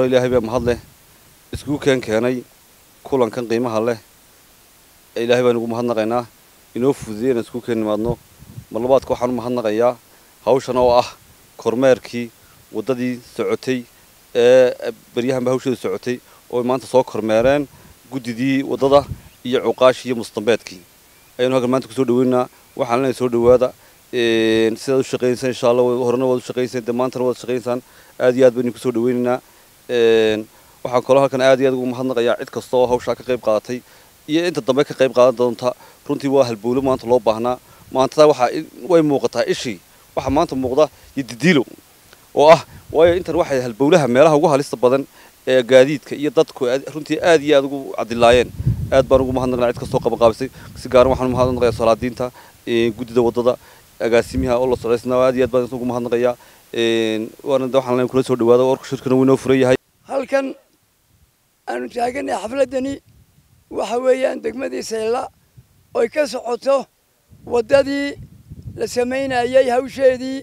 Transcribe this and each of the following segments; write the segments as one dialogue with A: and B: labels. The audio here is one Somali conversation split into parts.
A: hore ilaahay baa mahad leh iskugu keen keenay kulankan qiimaha leh ilaahay baan ugu mahadnaqaynaa inoo fududeey inaan iskugu keen nimaadno mar labaadka waxaan u mahadnaqayaa hawshan oo ah kormeerkii waddadii socotay ee beryahanba hawsheedu socotay oo maanta soo kormeereen guddidii waddada iyo cuqaashii iyo mustambeedkii ayaynu halkan maanta kusoo dhaweynaa waxaan leenahay soo dhawaada sidaad u shaqaynaysaan insha allah horena waad u shaqaynaysaan dee maantana waad shaqaynaysaan aad iyo aad baynu kusoo dhaweynaynaa waxaan kaloo halkan aad iyo aad ugu mahadnaqayaa cid kasta oo hawshaa ka qayb qaadatay iyo inta dambe ka qayb qaadan doonta runtii waa halbowlo maanta loo baahnaa maantada waxaa way muuqataa ishii waxaa maanta muuqda iyo didiilo oo ah waayo intan waxay halbowlaha meelaha ugu halista badan ee gaadiidka iyo dadku runtii aad iyo aad ugu cadilaayeen aad baan ugu mahadnaqnaa cid kastoo qabanqaabisay si gaaran waxaan u mahadnaqayaa salaadiinta guddida waddada agaasimiha oo la socdaysnaa aad iyo aad baan ugu mahadnaqayaa waana waxaan leen kula soo dhawaada warku shirkana wuu inoo furan yahay
B: halkan aanu taaganay xafladdani waxa weeyaan degmadii sayla oy ka socoto waddadii la samaynayay hawsheedii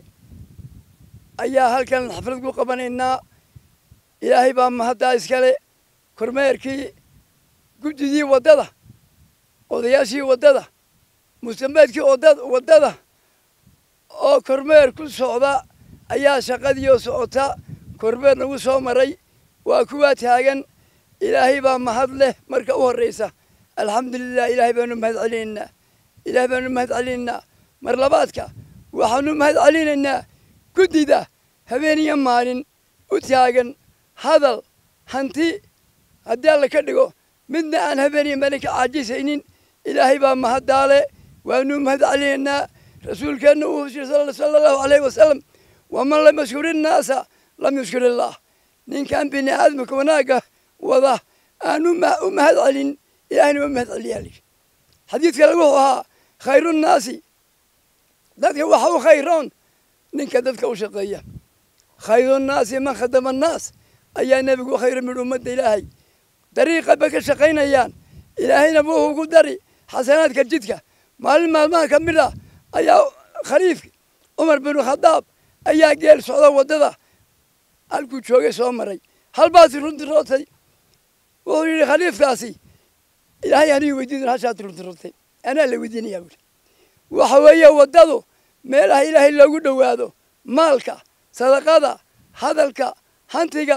B: ayaa halkan xaflad ku qabanaynaa ilaahay baa mahaddaa iskale kormeerkii guddidii waddada odayaashii waddada mustambeedkii waddada oo kormeer ku socda ayaa shaqadii oo socota kormeer nagu soo maray waa kuwaa taagan ilaahay baa mahad leh marka u horraysa alxamdulilah ilaahay baanu mahad celinaynaa ilaahay baanu mahad celinaynaa mar labaadka waxaanu mahad celinaynaa guddida habeen iyo maalin u taagan hadal hanti haddii alla ka dhigo midna aan habeen iyo maalin ka caajisaynin ilaahay baa mahaddaale waanu mahad celinaynaa rasuulkeenna uu hushiray sala allahu alayhi wasalam waman lam yashkuri innaasa lam yashkur illaah ninkan bini aadamka wanaagga wada aanu u mahad celin ilahayna waa mahad celiyaa lihi xadiid kale wuxuu ahaa khayru nnaasi dadka waxa u khayroon ninka dadka u shaqeeya khayru nnaasi man khadama annaas ayaa nebigu khayro midh ummadda ilaahay dariiqa bay ka shaqaynayaan ilaahayna wuxuu ku dari xasanaadka jidka maalin maalmaha ka mid ah ayaa khaliifki cumar binu khadaab ayaa geel socda waddada halkuu joogay soo maray halbaasi runti rootay wuxuu yidhi khaliifkaasi ilaahay anigu weydiin hashaad runti rootay anaa la weydiinayaa buuri waxa weeye waddadu meelaha ilaahay loogu dhowaado maalka sadaqada hadalka hantiga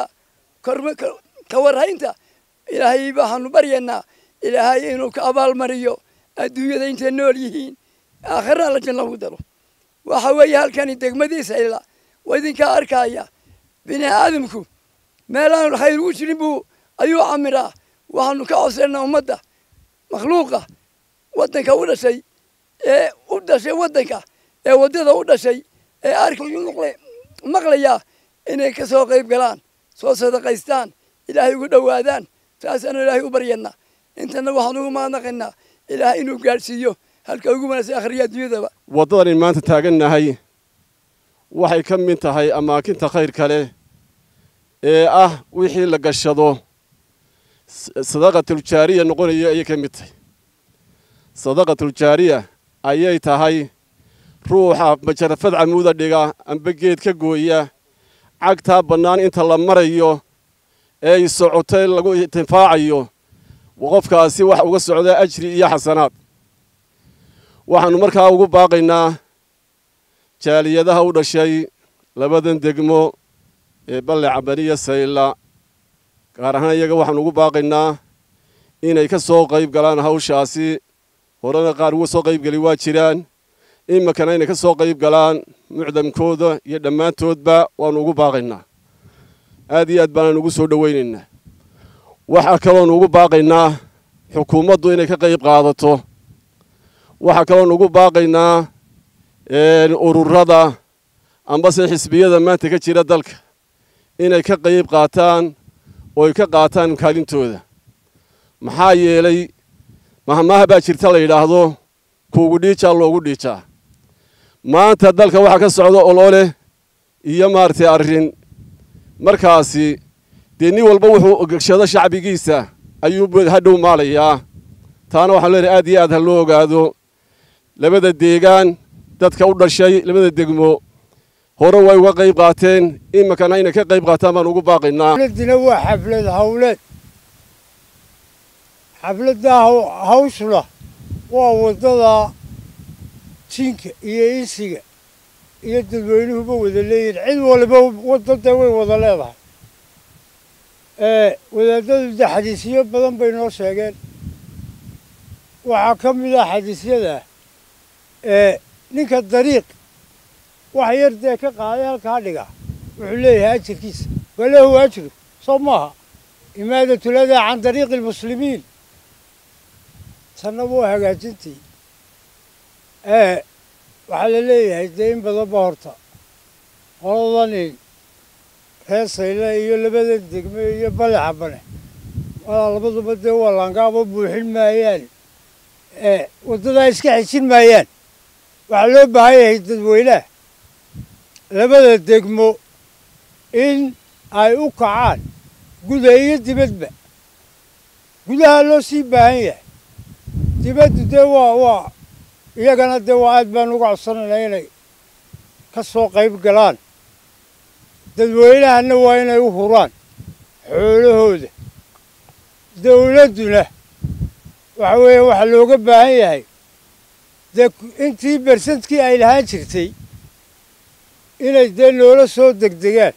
B: ka warhaynta ilaahay waxaanu baryaynaa ilaahay inuu ka abaalmariyo adduunyada intay nool yihiin aakhirna alla janna ugu daro waxa weeye halkani degmadiisa ila waa idinkaa arkaya bini aadamku meelaan khayr ugu jirin buu ayuu camiraa waxaanu ka codsaynaa ummadda makhluuqa waddanka u dhashay ee u dhashay waddanka ee waddada u dhashay ee arka maqlaya inay ka soo qayb galaan soo sadaqaystaan ilaahay ugu dhowaadaan taasaanu ilaahay u baryanaa intana waxaan ugu mahadnaqaynaa ilaahay inuu gaadhsiiyo halka ugu wanaagsan akhriya adduunyadaba
C: waddadan in maanta taagannahay waxay ka mid tahay amaakinta khayrka leh ee ah wixii la gashado sadaqatuljaariya noqonaya ayay ka mid tahay sadaqatuljaariya ayay tahay ruuxa majarafad camuuda dhiga amba geed ka gooya cagtaa bannaan inta la marayo ee ay socotay lagu intifaacayo qofkaasi wax uga socda ajri iyo xasanaad waxaannu markaa ugu baaqaynaa jaaliyadaha u dhashay labadan degmo ee balle cabaniya sayla gaar ahaan iyaga waxaanu ugu baaqaynaa inay ka soo qayb galaan hawshaasi horena qaar uga soo qaybgeli waa jiraan iminkana inay ka soo qayb galaan mucdamkooda iyo dhammaantoodba waannu ugu baaqaynaa aad iyo aad baanaan ugu soo dhowaynaynaa waxaa kaloonu ugu baaqaynaa xukuumaddu inay ka qayb qaadato waxaa kaloonu ugu baaqaynaa ururada ambase xisbiyada maanta ka jira dalka inay ka qayb qaataan oo ay ka qaataan kaalintooda maxaa yeelay mahmaha baa jirta la yidhaahdo kuugu dhiijaa loogu dhiijaa maanta dalka waxaa ka socda olole iyo maaragtay arrin markaasi dee nin walba wuxuu gashado shacbigiisa ayuu hadhow maalayaa taana waxaan leenahay aad iyo aad ha loo ogaado labada deegaan dadka u dhashay labada degmo hore way uga qayb qaateen iminkana inay ka qayb qaataan baan ugu baaqaynaa
D: xafladina waa xaflad hawleed xafladda hawshuna waa waddada jinka iyo insiga iyo dadweynuhuba wada leeyihin cid waliba waddada way wada leedahay wadaadadu de xadiisyo badan bay noo sheegeen waxaa ka mid ah xadiisyada ninka dariiq wax yar dee ka qaaday halkaa dhiga wuxuu leeyahay ajirkiisa walahu ajru soo maaha imaadatuladaa can dariiqi almuslimiin tanna waa hagaajintii waxaa la leeyahay dee in badanba horta qoladani reer sayle iyo labada degme iyo balexa bane walaa labaduba dee waa laangaabo buuxin maayaan waddadaa iska xejin maayaan waxaa loo baahan yahay dadweynaha labada degmo in ay u kacaan guda iyo dibadba gudaha loo sii baahan yahay dibaddu dee waa waa iyagana dee waa aad baan uga codsanaynaa inay ka soo qayb galaan dadweynahana waa inay u huraan xoolahooda dawladduna waxa weeye waxaa looga baahan yahay dee intii bersentkii ay lahaan jirtay inay dee noola soo degdegaan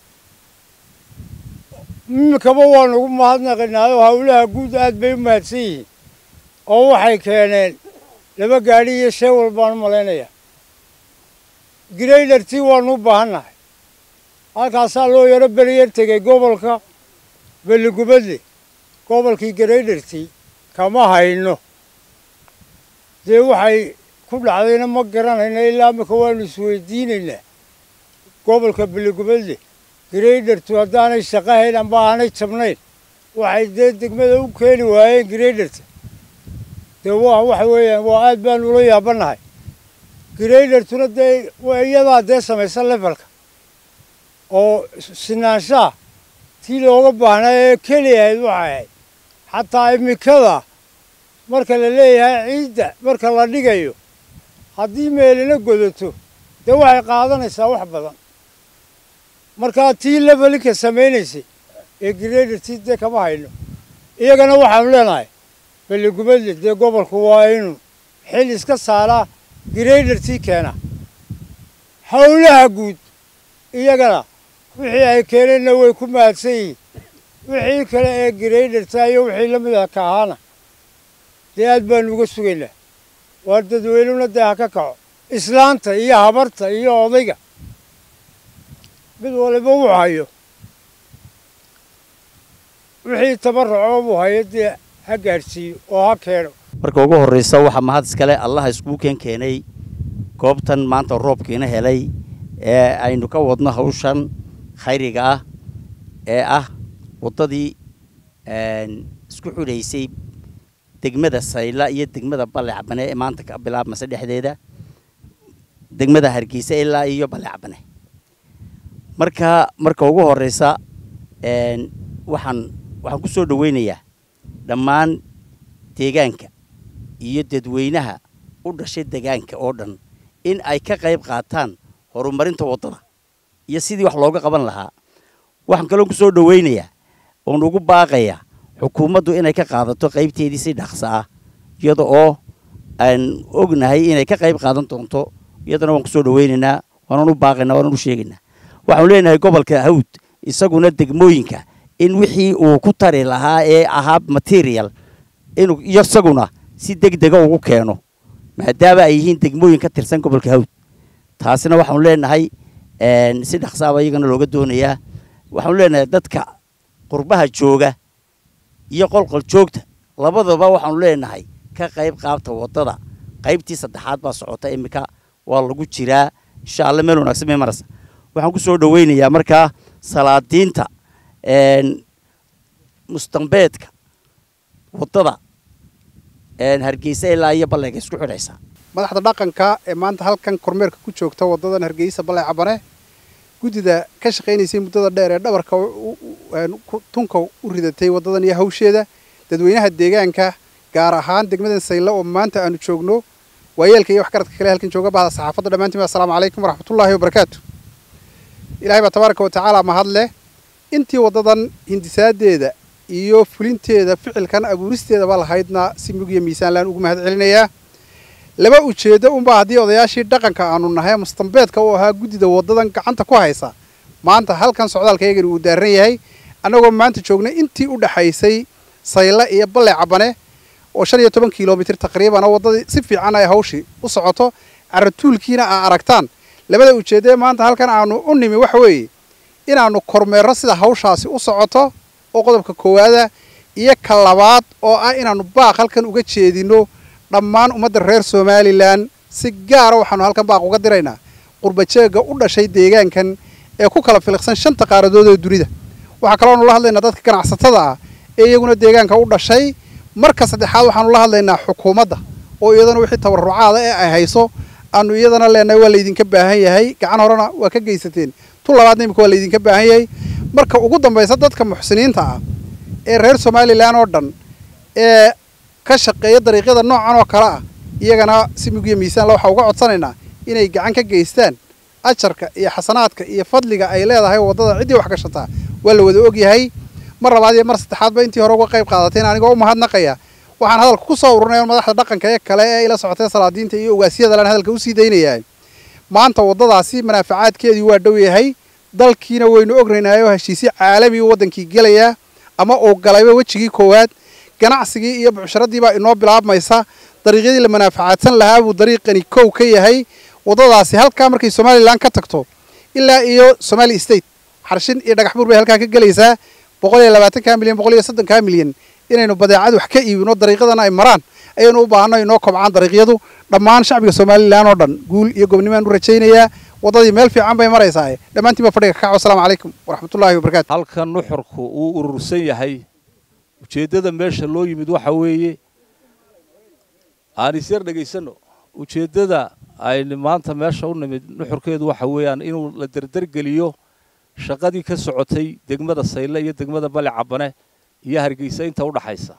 D: iminkaba waan ugu mahadnaqinaayo hawlaha guud aad bay u mahadsan yihiin oo waxay keeneen laba gaadhi iyo shee walbaan u malaynayaa graydartii waanu u baahannahay halkaasaa loo yaro beriyar tegey gobolka belligubadle gobolkii graydartii kama hayno dee waxay ku dhacdayna ma garanayna ilaa imika waanu isweydiinaynaa gobolka belligubadle graydartu haddaanay shaqahayn amba aanay jabnayn waxay dee degmada u keeni waayeen graydarta dee waa waxa weeyaan waa aad baanu ula yaabannahay graydartuna dee iyadaa dee samaysa levelka oo sinaanshaha tii looga baahnaa ee keliyahayd waxay ahayd xataa imikada marka la leeyahay ciidda marka la dhigayo haddii meelina godato dee waxay qaadanaysaa wax badan markaa tii levelinka samaynaysay ee graydartii dee kama hayno iyagana waxaanu leenahay belligubadle dee gobolku waa inuu xil iska saaraa graydartii keena howlaha guud iyagana wixii ay keeneenna way ku mahadsan yihiin wixii kale ee graydarta iyo wixii la mid ah ka ahaana dee aad baanu uga sugaynaa waa dadweynuna dee ha ka kaco islaanta iyo habarta iyo odayga mid waliba wuu hayo wixii tabarrucoo buu hayo dee ha gaadhsiiyo oo ha keeno
E: marka ugu horraysa waxaa mahad iskale allaha iskuu keen keenay goobtan maanta roobkiina helay ee aynu ka wadno hawshan khayriga ah ee ah waddadii isku xudhaysay degmada sayla iyo degmada balecbane ee maanta ka bilaabmase dhexdeeda degmada hargeysa ilaa iyo balecbane marka marka ugu horraysa waxaan waxaan ku soo dhoweynayaa dhammaan deegaanka iyo dadweynaha u dhashay deegaanka oo dhan in ay ka qayb qaataan horumarinta waddada iyo sidii wax looga qaban lahaa waxaan kaloo ku soo dhoweynayaa oon ugu baaqayaa xukuumaddu inay ka qaadato qaybteedii si dhaqso ah iyada oo aan ognahay inay ka qayb qaadan doonto iyadana waan ku soo dhoweynaynaa waanan u baaqaynaa waanan u sheegaynaa waxaanu leenahay gobolka hawd isaguna degmooyinka in wixii uu ku tari lahaa ee ahaa material inuu isaguna si deg dega ugu keeno maadaama ay yihiin degmooyin ka tirsan gobolka hawd taasina waxaanu leenahay si dhaqsaaba iyagana looga doonayaa waxaanu leenahay dadka qurbaha jooga iyo qolqol joogta labadaba waxaanu leenahay ka qayb qaabta waddada qaybtii saddexaad baa socota iminka waa lagu jiraa insha alla meel wanaagsan may marasa waxaan ku soo dhoweynayaa markaa salaadiinta mustambeedka waddada hargeysa ilaa iyo balleega isku xidhaysa
F: madaxda dhaqanka ee maanta halkan kormeerka ku joogta waddadan hargeysa balle cabane guddida ka shaqaynaysay muddada dheer ee dhabarka tunka u ridatay waddadan iyo hawsheeda dadweynaha deegaanka gaar ahaan degmadan saylo oo maanta aanu joogno waayeelka iyo waxgaradka kale halkan jooga bahda saxaafadda dhammaantiin assalaamu calaykum waraxmatullaahi wabarakaatu ilaahay baa tabaaraka wa tacaala mahad leh intii waddadan hindisaadeeda iyo fulinteeda ficilkan abuuristeedaba lahaydna si mugya miisaanlaan ugu mahad celinayaa laba ujeeddo unbaa haddii odayaashii dhaqanka aanu nahay mustambeedka u ahaa guddida waddadan gacanta ku haysa maanta halkan socdaalkaygani uu daaran yahay annagoo maanta joognay intii u dhaxaysay sayle iyo balle cabane oo shan iyo toban kilomitir taqriiban oo waddadii si fiican ay hawshii u socoto caratuulkiina aa aragtaan labada ujeeddee maanta halkan aanu u nimi waxa weeye inaannu kormeerro sida hawshaasi u socoto oo qodobka koowaada iyo ka labaad oo ah inaannu baaq halkan uga jeedinno dhammaan ummadda reer somalilan si gaara waxaanu halkan baaq uga diraynaa qurbajeegga u dhashay deegaankan ee ku kala filiqsan shanta qaaradood ee dunida waxaa kalooanu la hadlaynaa dadka ganacsatada ah ee iyaguna deegaanka u dhashay marka saddexaad waxaanu la hadlaynaa xukuumadda oo iyadana wixii tabarrucaada ee ay hayso aanu iyadana leenahay waa laydinka baahan yahay gacan horena waa ka geysateen tu labaadna imika waa laydinka baahan yahay marka ugu dambaysa dadka muxsiniinta ah ee reer somalilan oo dhan ee ka shaqeeya dariiqyada noocan oo kale ah iyagana si mugya miisaanla waxaa uga codsanaynaa inay gacan ka geystaan ajarka iyo xasanaadka iyo fadliga ay leedahay waddada ciddii wax gashataa waa la wada ogyahay mar labaad iyo mar saddexaadba intii hore uga qayb qaadateen anigoo u mahadnaqaya waxaan hadalka ku soo ururinaya madaxda dhaqanka ee kale ee ila socotay salaadiinta iyo ogaasyadalan hadalka usii daynayaa maanta waddadaasi manaafacaadkeedii waa dhow yahay dalkiina waynu ognaynay oo heshiisyo caalami waddankii gelayaa ama uu galayba wejigii koowaad ganacsigii iyo bucsharadii baa inoo bilaabmaysa dariiqyadii la manaafacaadsan lahaa buu dariiqani kow ka yahay waddadaasi halkaa markay somalilan ka tagto ilaa iyo somali state xarshin iyo dhagax buur bay halkaa ka gelaysaa boqol iyo labaatankaa milyan boqol iyo soddonkaa milyan inaynu badeecad wax ka iibino dariiqadana ay maraan ayaynu u baahanno inoo kobcaan dariiqyadu dhammaan shacbiga somalilan oo dhan guul iyo gobnimaan u rajaynayaa waddadii meel fiican bay maraysaa dhammaantiin baa fadhiga ka kaco asalaamu calaykum waraxmatullaahi wabarakatu
G: halkan nuxurku uu urursan yahay ujeeddada meesha loo yimid waxa weeye aan isyar dhegaysanno ujeeddada aynu maanta meesha u nimid nuxurkeedu waxa weeyaan inuu la derdergeliyo shaqadii ka socotay degmada sayle iyo degmada bale cabane iyo hargeysa inta u dhaxaysa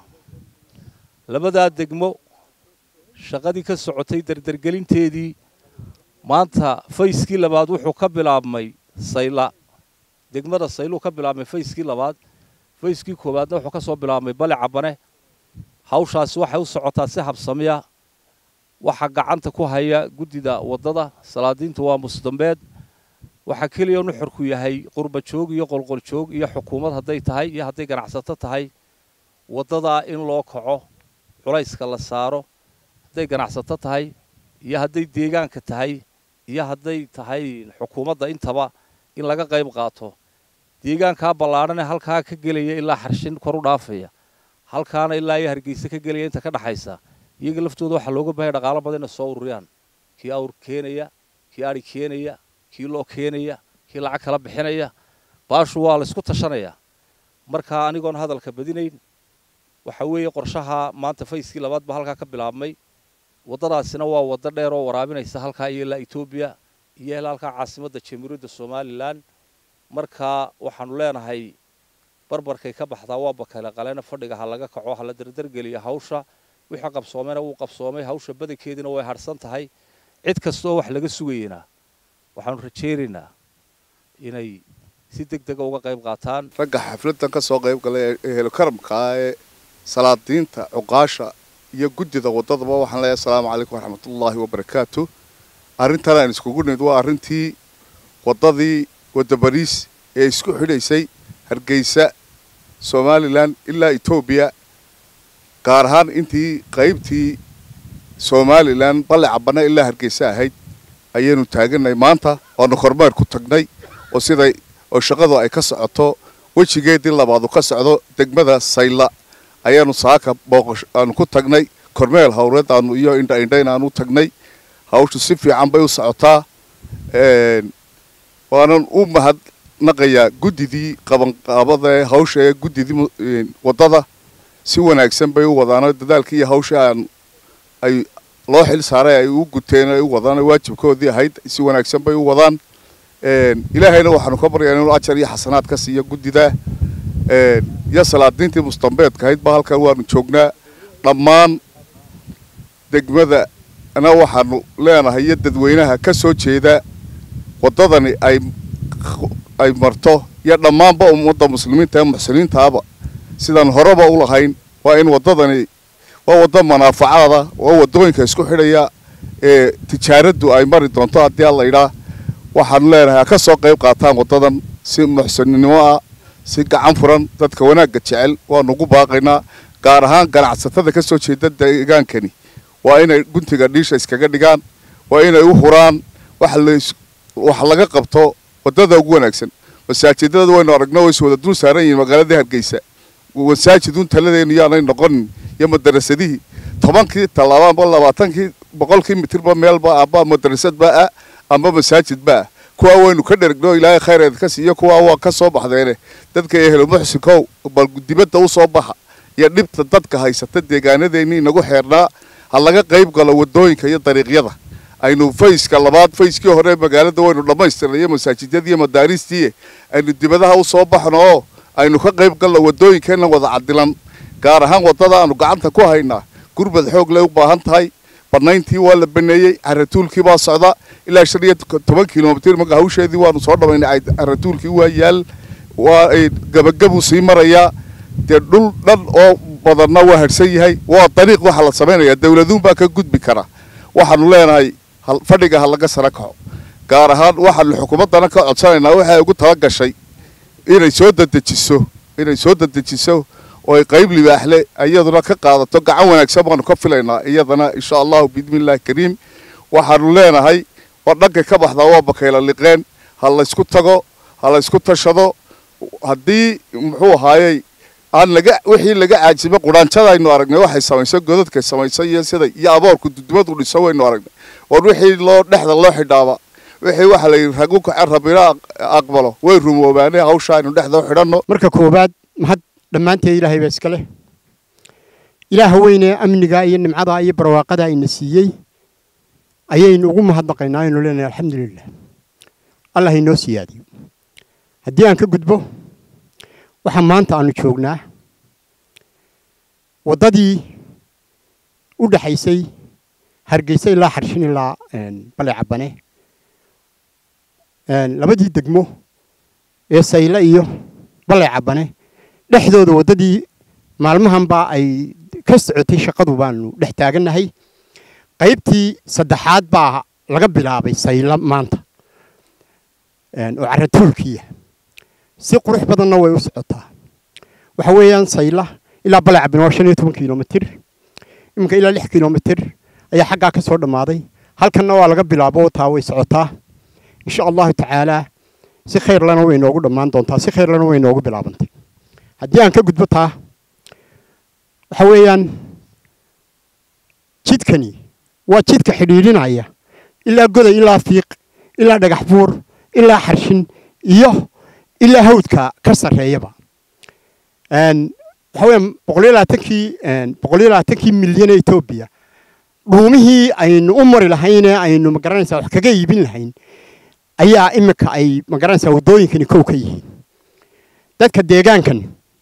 G: labadaa degmo shaqadii ka socotay derdergelinteedii maanta fayskii labaad wuxuu ka bilaabmay sayla degmada sayluu ka bilaabmay fayskii labaad fayskii koowaadna wuxuu ka soo bilaabmay bale cabane hawshaasi waxay u socotaa si habsamiya waxa gacanta ku haya guddida waddada salaadiintu waa musdambeed waxaa keliya nuxurku yahay qurba joog iyo qolqol joog iyo xukuumad hadday tahay iyo hadday ganacsato tahay waddadaa in loo kaco culayska la saaro hadday ganacsato tahay iyo hadday deegaanka tahay iyo hadday tahay xukuumadda intaba in laga qayb qaato deegaankaa ballaadhan ee halkaa ka gelaya ilaa xarshin kor u dhaafaya halkaana ilaa iyo hargeysa ka gelaya inta ka dhaxaysa iyaga laftooda waxaa looga baahaya dhaqaalo badan inay soo ururiyaan kii awr keenaya kii adhi keenaya kii loo keenaya kii lacag kala bixinaya baashu waa laysku tashanayaa markaa anigoon hadalka badinayn waxa weeye qorshaha maanta fayskii labaad baa halkaa ka bilaabmay waddadaasina waa waddo dheer oo waraabinaysa halkaa iyo ilaa etoobiya iyo ilaa halkaa caasimadda jamhuuriyadda somalilan markaa waxaanu leenahay barbarkay ka baxdaa waa bakale qalena fadhiga ha laga kaco ha la derdergeliya hawsha wixii qabsoomena wuu qabsoomay hawsha badankeediina way harsan tahay cid kastaoo wax laga sugayena waxaanu rajaynaynaa inay si deg dega uga qayb qaataan
H: ragga xafladdan ka soo qayb galay ee helokaramkaa ee salaadiinta cuqaasha iyo guddida waddadaba waxaan leeyahay asalaamu calaykum waraxmatullaahi wabarakaatu arrintan aan iskugu nimid waa arrintii waddadii wadda bariis ee isku xidhaysay hargeysa somalilan ilaa etoobiya gaar ahaan intii qaybtii somalilan balle cabana ilaa hargeysa ahayd ayaynu taaganay maanta oonu kormeer ku tagnay oo siday oo shaqadu ay ka socoto wejigeedii labaadu ka socdo degmada sayla ayaanu saaka booqash aanu ku tagnay kormeel hawreed aanu iyo indha indhayn aanu tagnay hawshu si fiican bay u socotaa waanan u mahadnaqayaa guddidii qabanqaabada ee hawsha ee guddidii waddada si wanaagsan bay u wadaano dadaalkii iyo hawsha aan ay loo xil saaray ay u guteen ay u wadaan waajibkoodii ahayd si wanaagsan bay u wadaan ilaahayna waxaanu ka baryaa inuu ajar iyo xasanaad ka siiyo guddida iyo salaadiintii mustambeedka ahayd ba halkan waanu joognaa dhammaan degmadana waxaanu leenahay iyo dadweynaha ka soo jeeda waddadani ay ay marto iyo dhammaanba ummadda muslimiinta ee muxsiniintaaba sidaan horeba u lahayn waa in waddadani waa waddo manaafacaada waa waddooyinka isku xidhaya ee tijaaraddu ay mari doonto haddii alla idhaa waxaanu leenahay ha ka soo qayb qaataan waddadan si muxsininimo ah si gacan furan dadka wanaagga jecel waanu ugu baaqaynaa gaar ahaan ganacsatada ka soo jeeda deegaankani waa inay guntiga dhiisha iskaga dhigaan waa inay u huraan wax laga qabto waddada ugu wanaagsan masaajidada waynu aragno way is wada dul saaran yihiin magaaladii hargeysa masaajidun taladeenu yaanay noqonin iyo madarasadihii tobankii tallaaba labaatankii boqolkii mitirba meelba amba madarasadba ah amba masaajidba ah kuwaa waynu ka dhergno ilaahay khayreed ka siiyo kuwaa waa ka soo baxdeene dadka ehelo muxsinkow bal dibadda u soo baxa iyo dhibta dadka haysata deegaanadeennii inagu xeernaa ha laga qayb galo waddooyinka iyo dariiqyada aynu fayska labaad fayskii hore magaalada waynu dhammaystirnay iyo masaajidyadii iyo madaariistii aynu dibadaha u soo baxno oo aynu ka qayb galno waddooyinkeenna wada cadilan gaar ahaan waddada aanu gacanta ku haynaa gurbad xoog lay u baahan tahay bannayntii waa la baneeyey caratuulkii baa socda ilaa shan iyo toban kilomitir marka hawsheedii waanu soo dhammaynay caratuulkii waa yaal waa gabagabuu sii marayaa dee dhul dhan oo badanna waa harsan yahay waa dariiq waxa la samaynayaa dawladuun baa ka gudbi kara waxaanu leenahay fadhiga ha laga sara kaco gaar ahaan waxaanu xukuumaddana ka codsanaynaa waxay ugu tala gashay inay soo dadejiso inay soo dadejiso oo ay qayb libaaxle iyaduna ka qaadato gacan wanaagsan baanu ka filaynaa iyadana insha allahu biidnillahi kariim waxaanu leenahay war dhankay ka baxdaa waa bakayla liqeen ha laysku tago ha laysku tashado haddii muxuu ahaayey aan laga wixii laga caajimo quraanjada aynu aragnay waxay samaysay godadkay samaysay iyo siday iyo aboorku dudumadu dhiso waynu aragnay war wixii loo dhexda loo xidhaaba wixii waxa la yidhi ragu kace rabina aqbalo way rumoobaane hawsha aynu dhexda u xidhanno
I: marka koowaad mahad dhammaanteed ilaahay baa iska leh ilaaha weynee amniga iyo nimcada iyo barwaaqada ayna siiyey ayaynu ugu mahadnaqaynaa aynu leenahay alxamdulilah allah inoo siyaadiyo haddii aan ka gudbo waxaa maanta aanu joognaa waddadii u dhexaysay hargeysa ilaa xarshin ilaa bale cabane labadii degmo ee sayle iyo bale cabane dhexdooda waddadii maalmahanbaa ay ka socotay shaqadu baanu dhex taagannahay qaybtii saddexaad baa laga bilaabay sayla maanta oo caratuulkiya si qurux badanna way u socotaa waxa weeyaan sayla ilaa balacabin waa shan iyo toban kilomitir iminka ilaa lix kilomitir ayaa xaggaa ka soo dhammaaday halkanna waa laga bilaabo taa way socotaa insha allahu tacaalaa si khayrlana way inoogu dhammaan doontaa si khayrlana way inoogu bilaabantay haddii aan ka gudbo taa waxa weeyaan jidkani waa jidka xidhiidhinaya ilaa goday ilaa fiiq ilaa dhagax buur ilaa xarshin iyo ilaa hawdka ka sarreeyaba waxa weeyaan boqol iyo labaatankii boqol iyo labaatankii milyan ee etoobiya dhuumihii aynu u mari lahayn ee aynu magaranaysaa wax kaga iibin lahayn ayaa imika ay magaranaysaa waddooyinkani kow ka yihiin dadka deegaankan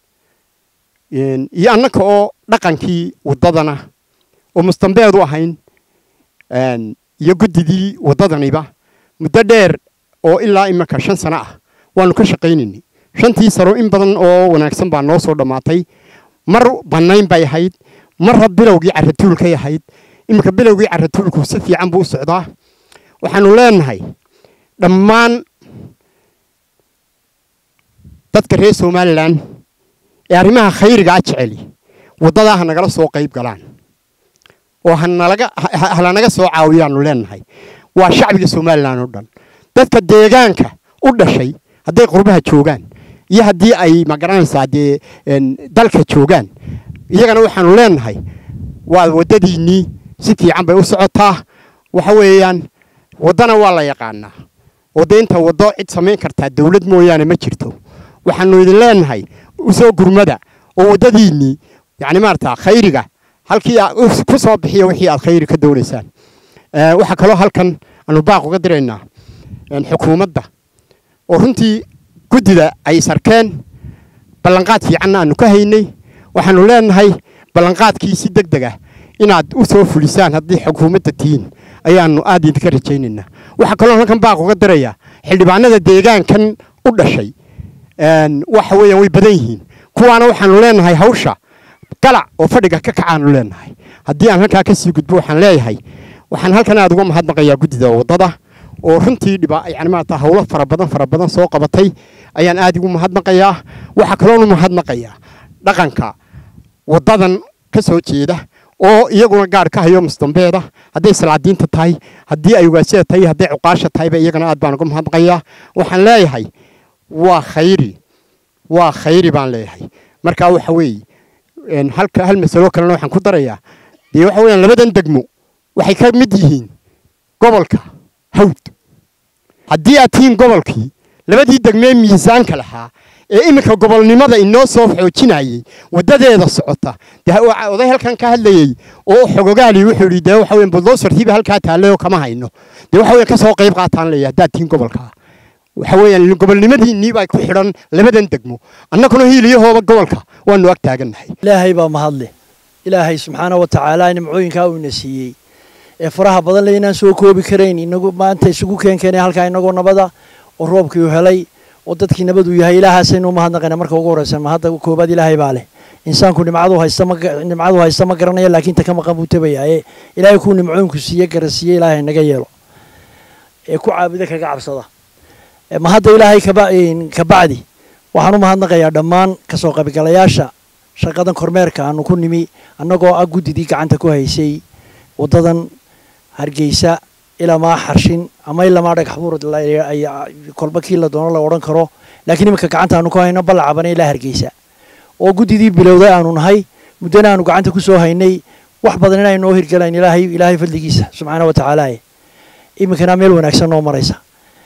I: iyo annaka oo dhaqankii waddadana oo mustambeed u ahayn iyo guddidii waddadaniba muddo dheer oo ilaa imika shan sano ah waanu ka shaqaynaynay shantii sano in badan oo wanaagsan baa noo soo dhammaatay mar bannayn bay ahayd marra bilowgii carratuulkay ahayd iminka bilowgii carratuulku si fiican buu u socdaa waxaanu leenahay dhammaan dadka reer somalilan ee arrimaha khayriga a jeceli waddadaa ha nagala soo qayb galaan oo hanalaga halanaga soo caawiyaanu leenahay waa shacbiga somalilan oo dhan dadka deegaanka u dhashay hadday qurbaha joogaan iyo haddii ay magaranaysaa dee dalka joogaan iyagana waxaanu leenahay waa waddadiinnii si fiican bay u socotaa waxa weeyaan waddana waa la yaqaanaa oo dee inta waddo cid samayn kartaa dawlad mooyaane ma jirto waxaanu idin leenahay usoo gurmada oo waddadiinnii yacni maarata khayriga halkii ku soo bixiya wixii aad khayri ka doonaysaan waxaa kaloo halkan aanu baaq uga diraynaa xukuumadda oo runtii guddida ay sarkeen ballanqaad fiicanna aanu ka haynay waxaanu leenahay ballanqaadkii si deg deg ah inaad u soo fulisaan haddii xukuumadda tihiin ayaanu aad idinka rajaynaynaa waxaa kaloo halkan baaq uga dirayaa xildhibaanada deegaankan u dhashay waxa weeyaan way badan yihiin kuwaana waxaanu leenahay hawsha galac oo fadhiga ka kacaanu leenahay haddii aan halkaa kasii gudbo waxaan leeyahay waxaan halkan aad uga mahadnaqayaa guddida waddada oo runtii dhiba yani maarata hawlo fara badan fara badan soo qabatay ayaan aad ugu mahadnaqayaa waxaa kaloonu mahadnaqayaa dhaqanka waddadan ka soo jeeda oo iyaguna gaar ka hayo musdambeeda hadday salaadiinta tahay haddii ay ugaasida tahay hadday cuqaasha tahayba iyagana aad baan uga mahadnaqayaa waxaan leeyahay waa khayri waa khayri baan leeyahay marka waxa weeye halka hal masalo kalena waxaan ku darayaa dee waxa weeyaan labadan degmo waxay ka mid yihiin gobolka hawd haddii aad tihiin gobolkii labadii degmee miisaanka lahaa ee iminka gobolnimada inoo soo xoojinayay waddadeeda socota dee oday halkan ka hadlayey oo xogogaali wuxuu yidhi dee waxa weyan buldosartiiba halkaa taallayoo kama hayno dee waxa weyan ka soo qayb qaataan leeyahay haddaad tihiin gobolkaa waxa weeyaan gobolnimadiinnii baa ku xidhan labadan degmo annaguna hiiliyahooba gobolka waanu ag taagannahay
J: ilaahay baa mahadle ilaahay subxaana wa tacaala nimcooyinkaa uu ina siiyey ee faraha badan le inaan soo koobi karayn inagu maanta isugu keenkeenay halkaa inagoo nabada oo roobkii u helay oo dadkii nabad uu yahay ilaahaasaynu mahadnaqayna marka ugu horreysan mahadda koobaad ilaahay baa leh insaanku nimcadu haysta ma nimcadu haysta ma garanaya laakiin ta ka maqan buu tabayaa ee ilaahay kuu nimcooyinku siiye garansiiye ilaahay naga yeelo ee ku caabuda kaga cabsada mahadda ilaahay ka bacdi waxaan u mahadnaqayaa dhammaan kasoo qaybgalayaasha shaqadan kormeerka aanu ku nimi annagoo ah guddidii gacanta ku haysay waddadan hargeysa ilamaa xarshin ama ilamaa dhagax buur kolba kii la doono la odhan karo laakiin iminka gacanta aanu ku hayno ballacabana ilaa hargeysa oo guddidii bilowday aanu nahay muddana aanu gacanta ku soo haynay wax badan inay noo hirgalayn ilaahay ilaahay fadligiisa subxaana wa tacaala iminkana meel wanaagsan noo maraysa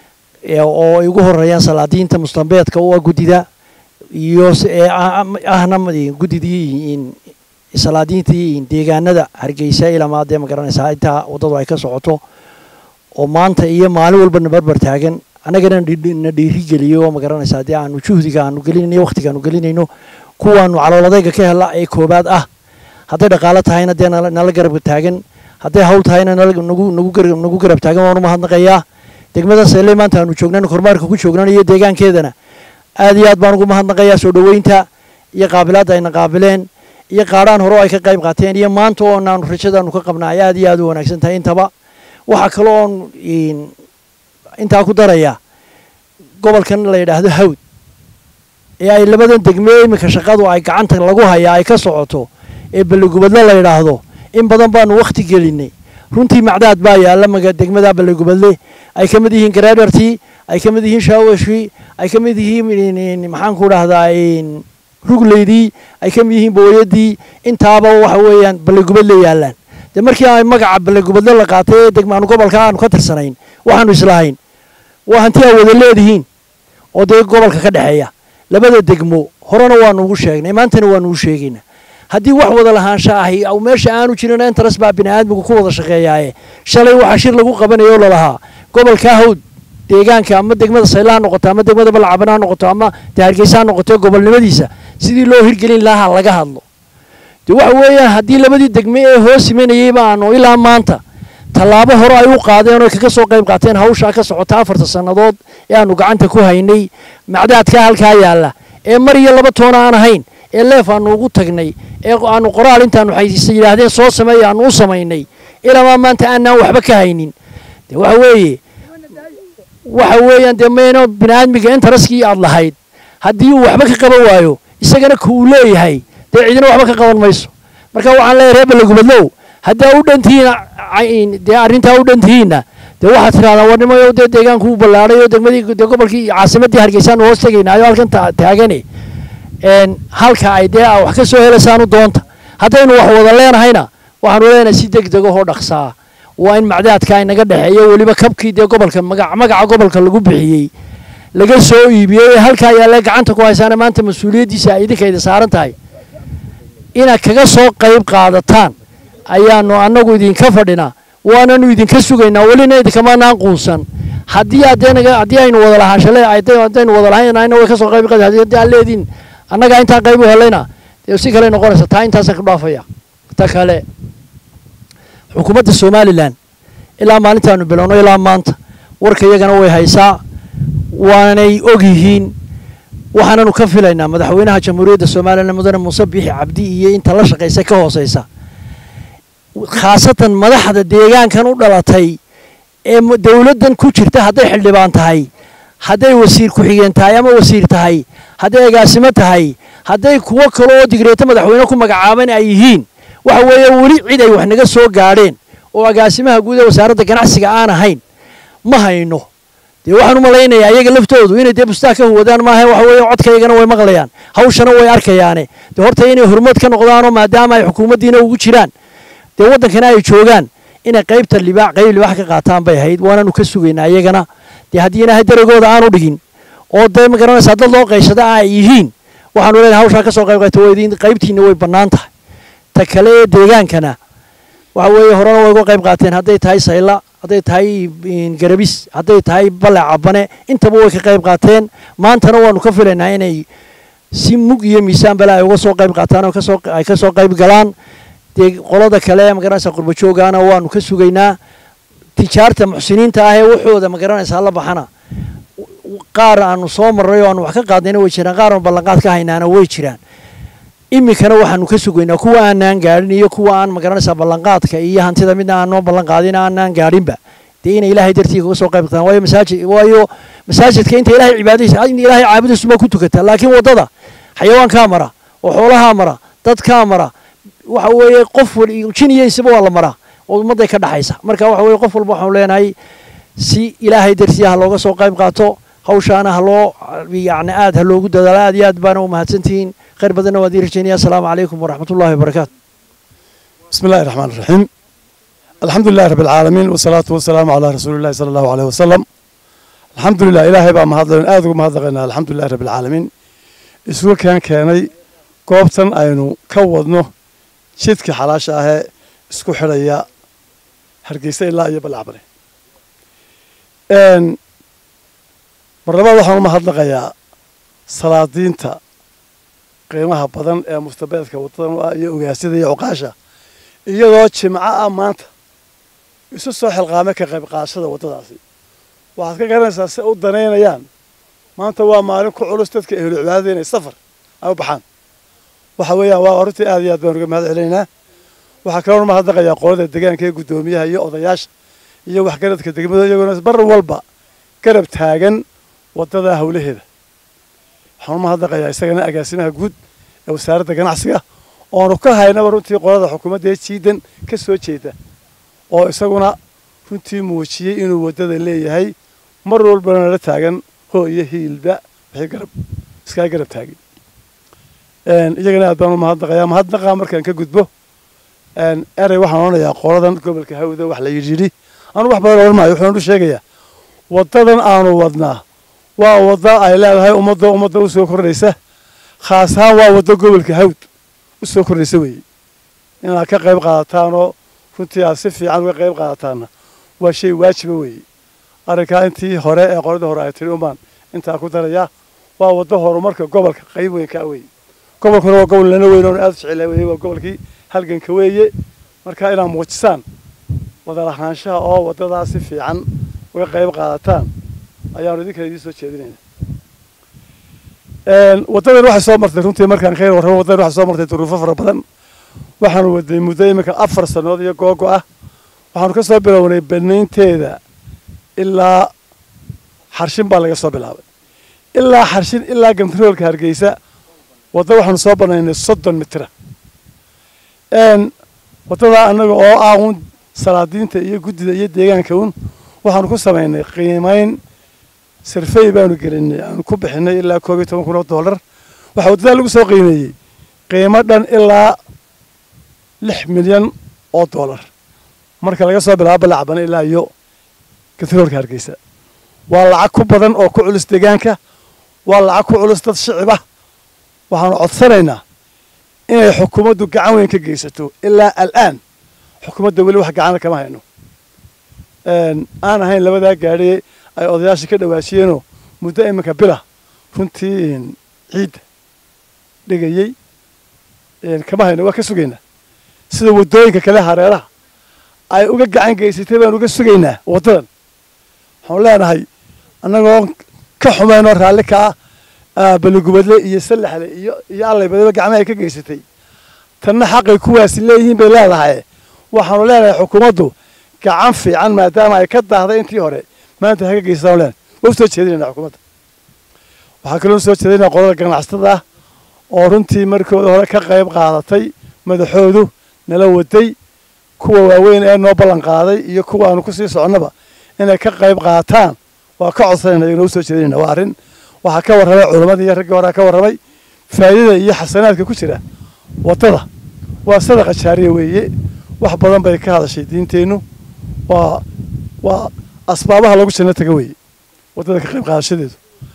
J: oo ay ugu horeeyaan salaadiinta mustambeedka u ah guddida iyo ahna guddidii salaadiintii deegaanada hargeysa ilamaa dee ma garanaysaa intaa waddadu ay ka socoto oo maanta iyo maalin walba na barbar taagan annagana na dhiirigeliyo oo ma garanaysaa dee aanu juhdiga aanu gelinayno waqtiga aanu gelinayno kuwaanu calooladayga ka hela ee koobaad ah hadday dhaqaalo tahayna dee nala garab taagan hadday hawl tahayna nagu garab taagan waanu mahadnaqayaa degmada seeley maanta aanu joognan kormaarka ku joognan iyo deegaankeedana aad iyo aad baan ugu mahadnaqayaa soo dhoweynta iyo qaabilaadda ayna qaabileen iyo qaadhaan hore oo ay ka qayb qaateen iyo maanta oo naanu rajadaanu ka qabna ay aad iyo aad u wanaagsan tahay intaba waxaa kale oon intaa ku daraya gobolkan la yidhaahdo hawd ee ay labadan degme iminka shaqadu ay gacanta lagu hayaa ay ka socoto ee balligubadle la yidhaahdo in badan baanu wakhti gelinay runtii macdaad baa yaalla maga degmada balligubadle ay ka mid yihiin gareedhartii ay ka mid yihiin shaawashii ay ka mid yihiin maxaanku dhahdaa rugleydii ay ka mid yihiin booyadii intaaba waxa weeyaan balligubadle yaallaan dee markii ay magaca balligubadle la qaatay ee degmaanu gobolka aanu ka tirsanayn waxaanu islahayn waa hanti aa wada leedihiin oo dee gobolka ka dhexeeya labada degmo horena waanu ugu sheegnay maantana waanu ugu sheegaynaa haddii wax wada lahaansha ahi meesha aanu jirin interes baa bini'aadmigu ku wada shaqeeyaaye shalay waxaa shir lagu qabanayo oo lalahaa gobolka hawd deegaanka ama degmada sayla ha noqoto ama degmada balcaban ha noqoto ama dee hargeysa ha noqoto gobolnimadiisa sidii loo hirgelin lahaa laga hadlo de waxa weeyaan haddii labadii degme ee hoos imanayey baanu ilaa maanta tallaabo hore ay u qaadeen oo kaga soo qayb qaateen hawshaa ka socota afarta sannadood ee aanu gacanta ku haynay macdaadkaa halkaa yaalla ee mar iyo laba toona aan ahayn ee leef aanu ugu tagnay ee aanu qoraal intaanu xaysiisa yidhaahdeen soo sameeya aanu u samaynay ilamaa maanta aanaan waxba ka haynin de waxa weeye waxa weeyaan dee mayno bini'aadmiga intaraskii aad lahayd haddii uu waxba ka qaban waayo isagana ku uu leeyahay dee cidina waxba ka qaban mayso marka waxaan leeyahay reer balagubadlow haddaa u dhantihiin dee arrintaa u dhantihiinna dee waxaad tidhahdaa warnimayo dee deegaanku u ballaadhay oo degmadii dee gobolkii caasimaddii hargeysaanu hoos tegaynaayo halkan taagane halka ay dee wax ka soo helaysaanu doonta haddaynu wax wada leenahayna waxaanu leenahay si deg deg ahoo dhaqsaa waa in macdaadka inaga dhexeeyo weliba kabkii dee gobolka magaca gobolka lagu bixiyey laga soo iibiyey ee halkaa yaalle gacanta ku haysaana maanta mas-uuliyaddiisa ay idinkayda saaran tahay inaad kaga soo qayb qaadataan ayaanu annagu idinka fadhinaa waananu idinka sugaynaa welina idinkamanaan quunsan haddii adenaga haddii aynu wada lahaanshale haddaynu wada lahaynayna way ka soo qayb qaad haddii aad leediin annagaa intaa qayb u helayna dee si kale noqonaysa taa intaasaan ka dhaafaya ta kale xukuumadda somalilan ilaa maalintaanu bilowno ilaa maanta warka iyagana way haysaa waanay og yihiin waxaananu ka filaynaa madaxweynaha jamhuuriyadda somalilan mudane muuse biixi cabdi iyo inta la shaqaysa ka hooseysa khaasatan madaxda deegaankan u dhalatay ee dowladdan ku jirta hadday xildhibaan tahay hadday wasiir ku-xigeen tahay ama wasiir tahay hadday agaasimo tahay hadday kuwo kale oo digreeto madaxweyne ku magacaaban ay yihiin waxa weeye weli cid ay wax naga soo gaadheen oo agaasimaha guud ee wasaaradda ganacsiga aan ahayn ma hayno dee waxaan u malaynayaa iyaga laftoodu inay dee bustaa ka huwadaan maaha waxa weeye codkaygana way maqlayaan hawshana way arkayaane dee horta inay horumad ka noqdaanoo maadaama ay xukuumaddiina ugu jiraan dee waddankana ay joogaan inay qaybta libaax qayb libaax ka qaataan bay ahayd waananu ka sugaynaa iyagana dee haddii ilaahay daragooda aanu dhigin oo dee ma garanaysaa dad loo qayshada ay yihiin waxaanu leenahay hawshaa ka soo qayb qaybta waydiin qaybtiina way bannaan tahay ta kale ee deegaankana waxa weeye horena way uga qayb qaateen hadday tahay sayla hadday tahay garabis hadday tahay balle cabane intaba way ka qayb qaateen maantana waanu ka filaynaa inay si mug iyo miisaan bale ay uga soo qayb qaataan oo kasoo ay ka soo qayb galaan dee qolada kale magaranaysaa qurbajoogaana waanu ka sugaynaa tijaarta muxsiniinta ah ee waxooda magaranaysaa la baxana qaar aanu soo marray oo aanu wax ka qaadnayna way jiraan qaar aanu ballanqaad ka haynaana way jiraan iminkana waxaanu ka sugaynaa kuwa aanaan gaadhin iyo kuwa aan magaranaysaa ballanqaadka iyo hantida midna aanoo ballanqaadin aanaan gaadhinba dee inay ilaahay dartii kaga soo qayb qataan waayo masaajid waayo masaajidka inta ilaahay cibaadadiisa in ilaahay caabudiisu ma ku tukata laakiin waddada xayawaankaa mara oo xoolahaa mara dadkaa mara waxa weeye qof jin iyo insiba waa la maraa oo ummadday ka dhaxaysa marka waxa weeye qof walba waxaanu leenahay si ilaahay dartii ha looga soo qayb qaato hawshaana ha loo yacni aad ha loogu dadaalo aad iyo aad baana u mahadsantihiin khayr badanna waan idin rajaynaya asalaamu calaykum waraxmat ullahi wabarakaatu
K: بسم الله الرحمن الرحيم الحمد لله رب العالمين والصلاة والسلام على رسول الله صلى الله عليه وسلم الحمد لله إلهي بقى مهضلين آذو مهضلين الحمد لله رب العالمين إسوا كان كاني قوبتن أينو كوضنو شدك حلاشة هي اسكو حرية هرقيسة الله يبال عبري إن مرة waxaan u mahadnaqayaa salaadiinta qiimaha badan ee mustabeedka wadadan u ah iyo ogaasyada iyo cuqaasha iyadoo jimco ah maanta isu soo xilqaamay ka qayb qaadashada waddadaasi waxaad ka garanaysaa si u danaynayaan maanta waa maalin ku culus dadka ehlu cibaadada inay safar ay u baxaan waxa weeyaan waa arrintii aad iyo aad baan uga mahad celinaynaa waxaa kaloo mahadnaqayaa qolada deegaanka ee guddoomiyaha iyo odayaasha iyo waxgaradka degmada iyaguna bar walba garab taagan waddada howlaheeda waxaan u mahadnaqayaa isagana agaasimaha guud ee wasaaradda ganacsiga oonu ka haynaba runtii qolada xukuumadda ee jiidan ka soo jeeda oo isaguna runtii muujiyey inuu waddada leeyahay mar walbana nala taagan hoo iyo hiilba wixii garab iskaa garab taagin iyagana aad baan u mahadnaqayaa mahadnaqa markaan ka gudbo erey waxaan odhanayaa qoladan gobolka hawda wax la yidhi yidhi anu wax badan odhan maayo wuxuunu sheegayaa waddadan aanu wadnaa waa wadda ay leedahay ummadda ummadda u soo kordhaysa khaas ahaan waa waddo gobolka hawd u soo kordhaysa weeye inaad ka qayb qaadataanoo runtii aad si fiican uga qayb qaadataanna waa shay waajiba weeye arrinkaa intii hore ee qoladii hore ay tiri umbaan intaa ku darayaa waa waddo horumarka gobolka qayb weyn kaa weeye gobolkuna waa gobol lana weyn oon aad u jecelahay weeye waa gobolkii halganka weeye marka inaad muujisaan wada lahaanshaha oo waddadaa si fiican uga qayb qaadataan ayaanu idinkan idiin soo jeedinayna waddadan waxay soo martay runtii markaan khayr warramo waddadan waxay soo martay duruufo fara badan waxaanu wadnay muddo iminka afar sannood iyo googo ah waxaanu ka soo bilownay banaynteeda ilaa xarshin baa laga soo bilaabay ilaa xarshin ilaa gantaroolka hargeysa wadda waxaanu soo banaynay soddon mitira waddadaa annaga oo ah uun salaadiinta iyo guddida iyo deegaanka un waxaanu ku samaynay qiimayn sirfey baanu gelinay aanu ku bixinay ilaa koob iyo toban kun oo dollar waxaa waddadaa lagu soo qiimeeyey qiimo dhan ilaa lix milyan oo dollar marka laga soo bilaabo balacbane ilaa iyo gantaroolka hargeysa waa lacag ku badan oo ku culus deegaanka waa lacag ku culus dad shicib ah waxaanu codsanaynaa inay xukuumaddu gacan weyn ka geysato ilaa al'aan xukuumadda weli wax gacana kama hayno aan ahayn labadaa gaadhi ay odayaasha ka dhawaashiyeenoo muddo iminka bila runtii ciidda dhigayey kama hayno waa ka sugaynaa sida waddooyinka kale hareeraha ay uga gacan geysatay baan uga sugaynaa waddadan waxaanu leenahay annagoo ka xumeynoo raalli ka ah baligubadle iyo sallaxle iyo iyo allay badaba gacmaha ay ka geysatay tanna xaqay kuwaasi leeyihiin bay leedahay waxaanu leenahay xukuumaddu gacan fiican maadaama ay ka daahday intii hore maanta ha ka geysataanu leenahay waa u soo jeedinayna xukuumadda waxaa kaloo soo jeedinaya qolada ganacsatada ah oo runtii markooda hore ka qayb qaadatay madaxoodu nala waday kuwa waaweyn ee noo ballan qaaday iyo kuwa aanu kusii soconnaba inay ka qayb qaataan waa ka codsanayna iyagana u soo jeedinayna waa arrin waxaa ka warramay culammadii iyo raggii horea ka warramay faa'iidada iyo xasanaadka ku jira waddada waa sadaqa jaariya weeye wax badan bay ka hadashay diinteennu waa waa asbaabaha lagu janno taga weeye waddada ka qayb qaadashadeedu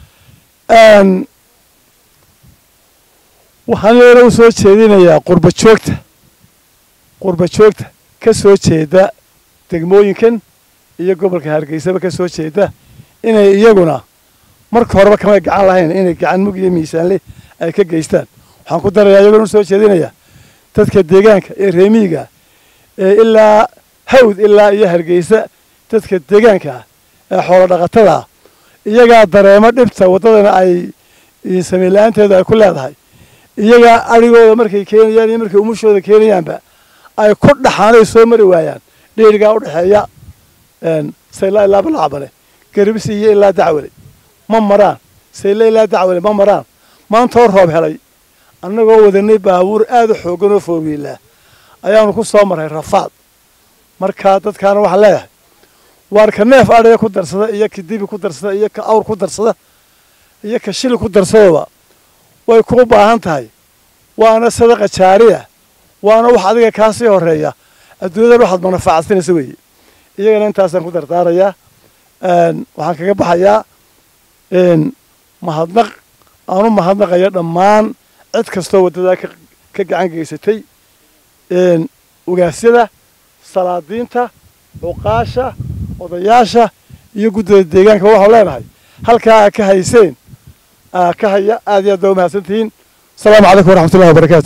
K: waxaan iyagana u soo jeedinayaa qurba joogta qurba joogta ka soo jeeda degmooyinkan iyo gobolka hargeysaba ka soo jeeda inay iyaguna marka horeba kamay gacan lahayn inay gacan mug iyo miisaanle ay ka geystaan waxaan ku darayaa iyagona u soo jeedinayaa dadka deegaanka ee reemiyiga ee ilaa hawd ilaa iyo hargeysa dadka deegaanka ah ee xoolo dhaqatada ah iyagaa dareemo dhibta waddadana ay samayn la-aanteedu ay ku leedahay iyagaa adhigooda markay keenayaan iyo markay umushooda keenayaanba ay ku dhaxaanay soo mari waayaan dheerigaa u dhexeeya sayla ilaa balacbale garbisi iyo ilaa dacwale ma maraan sayla ilaa dacwale ma maraan maantoo roob helay annagoo wadanay baabuur aad u xooggan oo foorwiilaa ayaanu ku soo marray rafaad markaa dadkaana waxaan leeyahay waar ka neef adhiga ku darsada iyo ka dibi ku darsada iyo ka awr ku darsada iyo ka shili ku darsadaba way kuu baahan tahay waana sadaqa jaariya waana wax adiga kaa sii horeeya adduunyadan waxaad manafacadsanaysa weeye iyagana intaasaan ku dardaarayaa waxaan kaga baxayaa mahadnaq aanu mahadnaqaya dhammaan cid kastoo waddadaa ka gacan geysatay ogaasyada salaadiinta cuqaasha odayaasha iyo guddida deegaanka waxaan leenahay halkaa aa ka hayseen aa ka haya aad iyo aad baa umahadsantihiin asalaamu calaykum waraxmatullahi wabarakatu